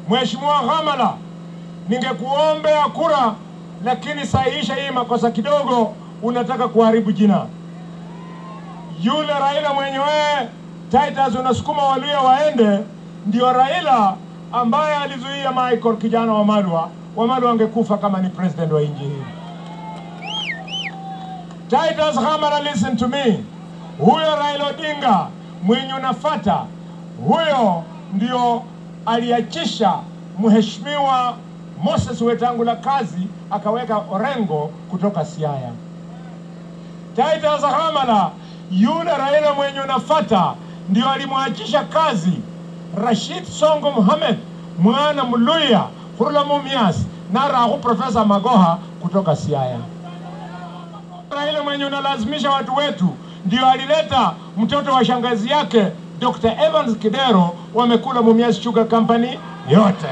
Mheshimiwa Hamala, ningekuombea kura, lakini sahihisha hii makosa kidogo, unataka kuharibu jina. Yule Raila mwenyewe Titus unasukuma Waluya waende, ndio Raila ambaye alizuia Michael kijana wa Malwa. Wamalwa angekufa kama ni president wa nchi hii. Titus Hamara, listen to me. Huyo Raila Odinga mwenye unafata, huyo ndio aliachisha mheshimiwa Moses Wetangula kazi, akaweka Orengo kutoka Siaya. Titus Hamara, yule Raila mwenye unafata, ndio alimwachisha kazi Rashid Songo Mohamed mwana Mluya Hurula Mumias na Rahu Profesa Magoha kutoka Siaya. Raila mwenye unalazimisha watu wetu ndio alileta mtoto wa shangazi yake Dr. Evans Kidero, wamekula Mumias Sugar Company yote.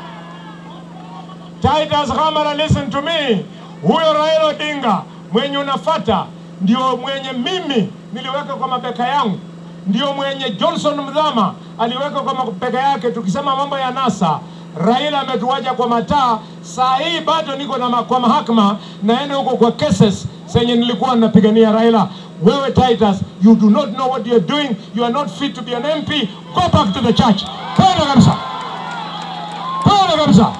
Titus Hamara, listen to me. Huyo Raila Odinga mwenye unafata ndio mwenye mimi niliweka kwa mabeka yangu, ndio mwenye Johnson Mdhama aliweka kwa mabeka yake. Tukisema mambo ya NASA, Raila ametuacha kwa mataa. Saa hii bado niko na ma, kwa mahakama naenda huko kwa cases zenye nilikuwa napigania Raila. Wewe Titus, you do not know what you are doing. You are not fit to be an MP. Go back to the church. Kwenda kabisa, kwenda kabisa.